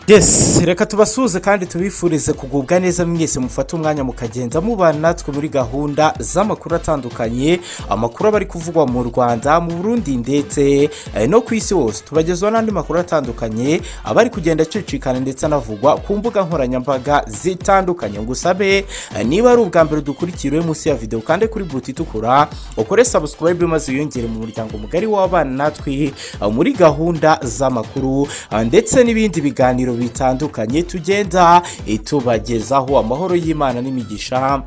yesi reka tubasuhuze kandi tubifurize kugubwa neza mwese mufate umwanya mukagenda mubana natwe muri gahunda z'amakuru atandukanye amakuru aba ari kuvugwa mu rwanda mu burundi ndetse eh, no ku isi hose tubagezaho n'andi makuru atandukanye aba ari kugenda acicikana ndetse anavugwa ku mbuga nkoranyambaga zitandukanye ngo usabe eh, niba ari ubwa mbere dukurikiriwe munsi ya videwo kandi kuri buti itukura ukore sabusikarayibe maze wiyongere mu muryango mugari w'abana natwe eh, muri gahunda z'amakuru eh, ndetse n'ibindi biganiro bitandukanye tugenda eh, tubagezaho amahoro y'imana n'imigisha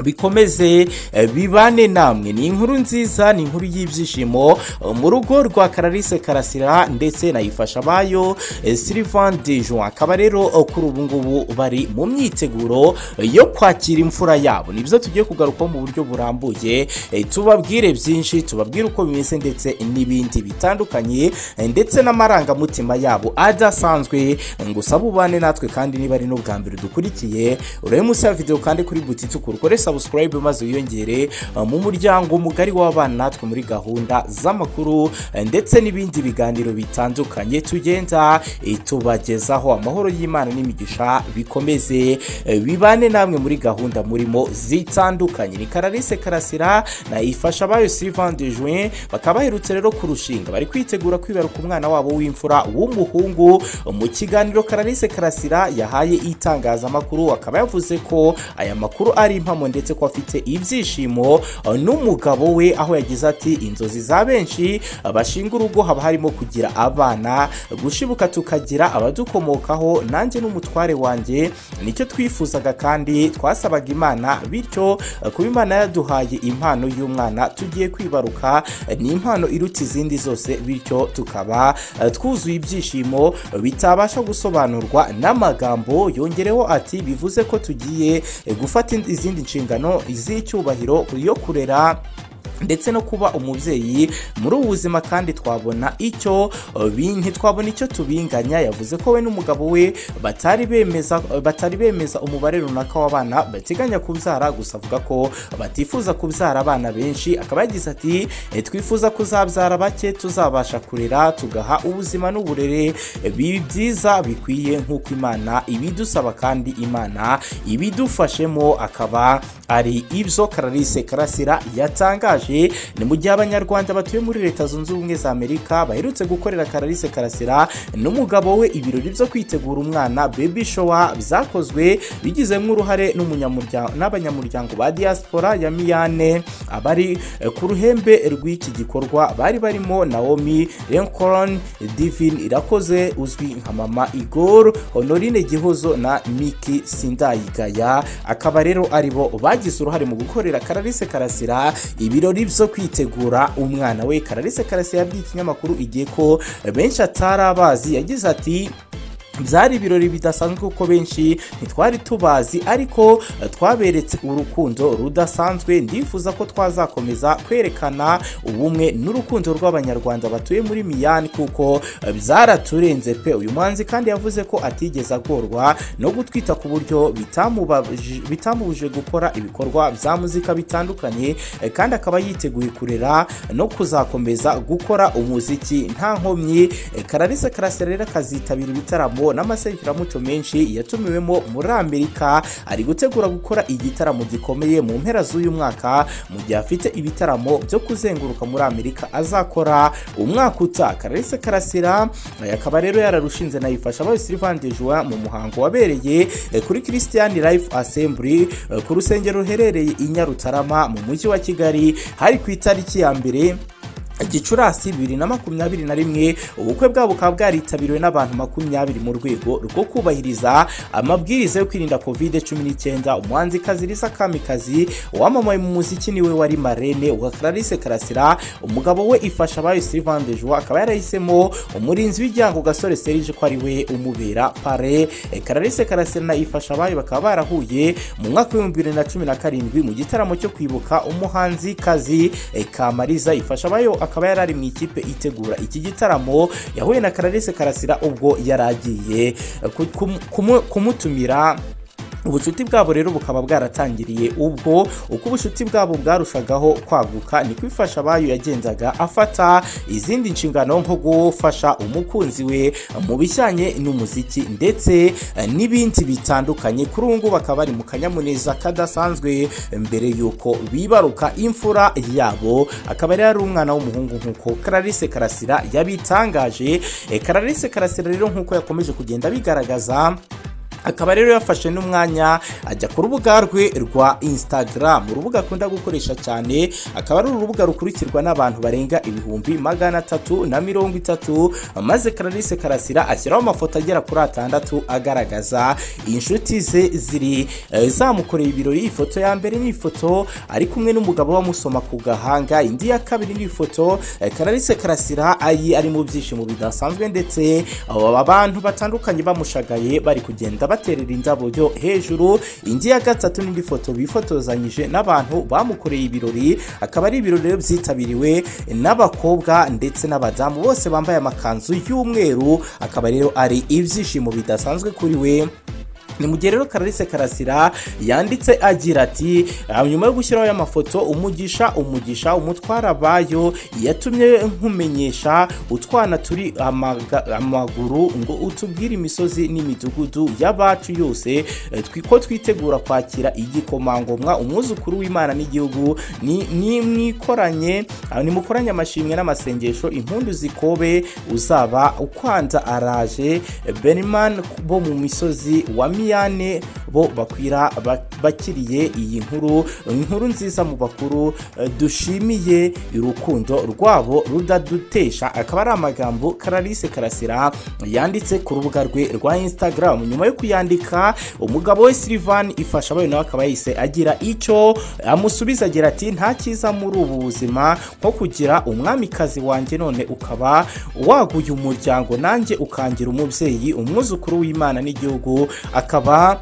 bikomeze eh, bibane namwe ni inkuru nziza ni inkuru y'ibyishimo eh, mu rugo rwa kararise karasira ndetse nayifasha abayo eh, sylvain dejon akaba rero eh, kuri ubu ngubu bari mu myiteguro eh, yo kwakira imfura yabo nibyo tugiye kugarukaho mu buryo burambuye eh, tubabwire byinshi tubabwire uko bimeze ndetse n'ibindi bitandukanye eh, ndetse n'amarangamutima yabo adasanzwe ngo usabe ubane natwe kandi niba ari n'ubwa mbere dukurikiye urebe munsi ya videwo kandi kuri buti itukura ukore sabusikarayibe maze wiyongere eh, mu muryango mugari w'abana natwe muri gahunda z'amakuru eh, ndetse n'ibindi biganiro bitandukanye tugenda eh, tubagezaho amahoro y'imana n'imigisha bikomeze eh, bibane namwe muri gahunda murimo zitandukanye ni karalise karasira nayifasha abayo sylvain de juin bakaba baherutse rero kurushinga bari kwitegura kwibaruka umwana wabo w'imfura w'umuhungu mu kiganiro karalise karasira yahaye itangazamakuru akaba yavuze ko aya makuru ari impamo ndetse ko afite ibyishimo eh, n'umugabo we aho yagize ati inzozi za benshi eh, bashinga urugo haba harimo kugira abana gushibuka tukagira abadukomokaho nanjye n'umutware wanjye nicyo twifuzaga kandi twasabaga imana bityo eh, kuba imana yaduhaye impano y'umwana tugiye kwibaruka eh, ni impano iruta izindi zose bityo tukaba eh, twuzuye ibyishimo eh, bitabasha gusobanurwa n'amagambo yongereho ati bivuze ko tugiye eh, gufata ind- izindi nshingano z'icyubahiro yo kurera ndetse no kuba umubyeyi muri ubu buzima kandi twabona icyo eh, bi- ntitwabona icyo tubinganya yavuze ko we n'umugabo we batari bemeza eh, batari bemeza umubare runaka w'abana bateganya kubyara gusa avuga ko batifuza kubyara abana benshi akaba yagize ati "Eh, twifuza kuzabyara bake tuzabasha kurera tugaha ubuzima n'uburere eh, bi- byiza bikwiye nk'uko imana ibidusaba kandi imana ibidufashemo akaba ari ibyo karalise karasira yatangaje ni mu gihe abanyarwanda batuye muri leta zunze ubumwe za amerika baherutse gukorera karalise karasira n'umugabo we ibirori byo kwitegura umwana baby shower byakozwe bigizemo uruhare n'umunyamurya- n'abanyamuryango ba diaspora ya miyane abari eh, ku ruhembe rw'iki gikorwa bari barimo naomi lincoln divin irakoze uzwi nka mama igor honorine gihozo na miki sindayigaya akaba rero ari bo bagize uruhare mu gukorera karalise karasira ibirori byo kwitegura umwana we karalise karasira yabwiye ikinyamakuru igihe ko benshi atari abazi yagize ati byari ibirori bidasanzwe kuko benshi ntitwari tubazi ariko eh, twaberetse urukundo rudasanzwe ndifuza ko twazakomeza kwerekana ubumwe n'urukundo rw'abanyarwanda batuye muri miyani kuko eh, byaraturenze pe uyu muhanzi kandi yavuze ko atigeze agorwa no gutwita ku buryo bitamubaji- bitamubujije gukora ibikorwa bya muzika bitandukanye eh, kandi akaba yiteguye kurera no kuzakomeza gukora umuziki nta nkomyi eh, karalise karasira rero akazitabira ibitaramo n'amaserukiramuco menshi yatumiwemo muri amerika ari gutegura gukora igitaramo gikomeye mu mpera z'uyu mwaka mu gihe afite ibitaramo byo kuzenguruka muri amerika azakora umwaka uta karalise karasira eh, akaba rero yararushinze nayifasha abaye sylvain dejua mu muhango wabereye eh, kuri christian life assembly eh, ku rusengero ruherereye i nyarutarama mu mujyi wa kigali hari ku itariki ya mbere gicurasi bibiri na makumyabiri na rimwe ubukwe bwabo bukaba bwaritabiriwe n'abantu makumyabiri mu rwego rwo kubahiriza amabwiriza yo kwirinda covid cumi n'icyenda umuhanzi kaziriza kamikazi wamamaye mu muziki niwe wari marene wa clarisse karasira umugabo we ifasha abayo sylvain dejoie akaba yarahisemo umurinzi w'ijyango gasore serge ko ari we umubera pare Eh, clarisse karasira na ifasha abayo bakaba barahuye mu mwaka w'ibihumbi bibiri na cumi na karindwi mu gitaramo cyo kwibuka umuhanzi kazi eh, kamariza ifasha abayo akaba yari ari mu ikipe itegura iki gitaramo yahuye na clarisse karasira ubwo yari agiye eh, ku- kumu- kumu- kumutumira ubucuti bwabo rero bukaba bwaratangiriye ubwo uko ubucuti bwabo bwarushagaho kwaguka niko ifasha abayo yagendaga afata izindi nshingano nko gufasha umukunzi we mu bijyanye n'umuziki ndetse eh, n'ibindi bitandukanye kuri ubu ngubu bakaba bari mu kanyamuneza kadasanzwe mbere y'uko bibaruka imfura yabo akaba yari ari umwana w'umuhungu nk'uko Clarisse Karasira yabitangaje Eh, Clarisse Karasira rero nk'uko yakomeje kugenda bigaragaza akaba rero yafashe n'umwanya ajya ku rubuga rwe rwa instagram urubuga akunda gukoresha cyane akaba ari urubuga rukurikirwa n'abantu barenga ibihumbi magana atatu na mirongo itatu maze Clarisse Karasira ashyiraho amafoto agera kuri atandatu agaragaza inshuti ze ziri eh, zamukoreye ibirori ifoto ya mbere ni ifoto ari kumwe n'umugabo bamusoma ku gahanga indi ya kabiri ni ifoto eh, Clarisse Karasira ayi ari mu byishimo bidasanzwe ndetse aba bantu batandukanye bamushagaye bari kugenda baterera indabo byo hejuru indi ya gatatu n'indi foto bifotozanyije n'abantu bamukoreye ibirori akaba ari ibirori rero byitabiriwe n'abakobwa ndetse n'abadamu bose bambaye amakanzu y'umweru akaba rero ari ibyishimo bidasanzwe kuri we ni mu gihe rero Clarisse Karasira yanditse agira ati "Ah, nyuma yo gushyiraho aya mafoto umugisha umugisha umutwara abayo yatumye nkumenyesha utwana turi amaga- amaguru ngo utubwire imisozi n'imidugudu y'abacu yose eh, twi- ko twitegura kwakira igikomangomwa umwuzukuru w'imana n'igihugu ni- ni- mwikoranye ah, nimukoranye amashimwe n'amasengesho impundu zikobe uzaba ukwanza araje beniman bo mu misozi wa miyane bo bakwira ba- bakiriye iyi nkuru inkuru nziza mu bakuru eh, dushimiye urukundo rwabo rudadutesha akaba ari amagambo Clarisse Karasira yanditse ku rubuga rwe rwa Instagram nyuma yo kuyandika umugabo we Sylvain ifasha abayo nawe akaba yahise agira icyo amusubiza agira ati nta cyiza muri ubu buzima nko kugira umwamikazi wanjye none ukaba waguye umuryango nanjye ukangira umubyeyi umwuzukuru w'imana n'igihugu akaba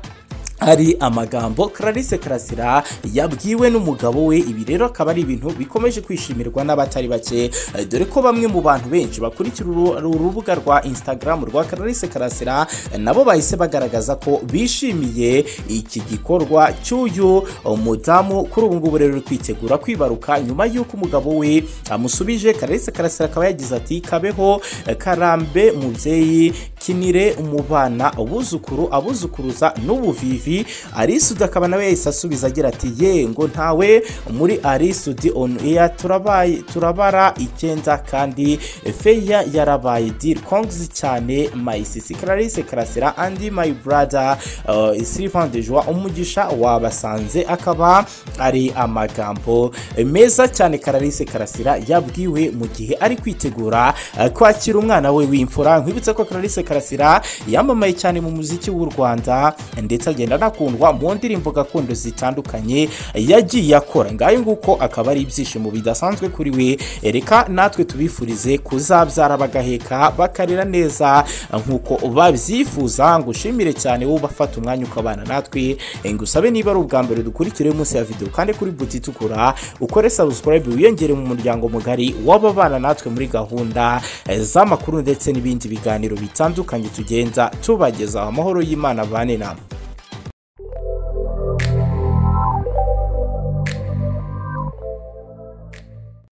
ari amagambo Clarisse Karasira yabwiwe n'umugabo we ibi rero akaba ari ibintu bikomeje kwishimirwa n'abatari bake Eh, dore ko bamwe mu bantu benshi bakurikira uru- uru rubuga rwa Instagram rwa Clarisse Karasira eh, nabo bahise bagaragaza ko bishimiye iki gikorwa cy'uyu mudamu kuri ubu ngubu rero uri kwitegura kwibaruka nyuma y'uko umugabo we amusubije Clarisse Karasira akaba yagize ati kabeho eh, karambe mubyeyi kinire umubana abuzukuru abuzukuruza n'ubuvivi arisudi akaba nawe yahise asubiza agira ati ye ngo ntawe muri arisudi on air turabaye turabara icyenda kandi feya yarabaye deal kongs cyane mayisisi Clarisse Karasira andi my brother uh, Sylvain de Joie umugisha wabasanze akaba ari amagambo meza cyane Clarisse Karasira yabwiwe mu gihe ari kwitegura uh, kwakira umwana we w'imfura nkwibutsa ko Clarisse Karasira yamamaye cyane mu muziki w'u Rwanda ndetse agenda anakundwa mu ndirimbo gakondo zitandukanye yagiye akora ngayo nguko akaba ari ibyishimo bidasanzwe kuri we reka natwe tubifurize kuzabyara bagaheka bakarera neza nk'uko babyifuza ngushimire cyane wowe ubafata umwanya ukabana natwe ngusabe niba ari ubwa mbere dukurikire munsi ya videwo kandi kuri buti itukura ukore subscribe wiyongere mu muryango mugari w'ababana natwe muri gahunda eh, z'amakuru ndetse n'ibindi biganiro bitandukanye tugenda tubagezaho amahoro y'imana bane namwe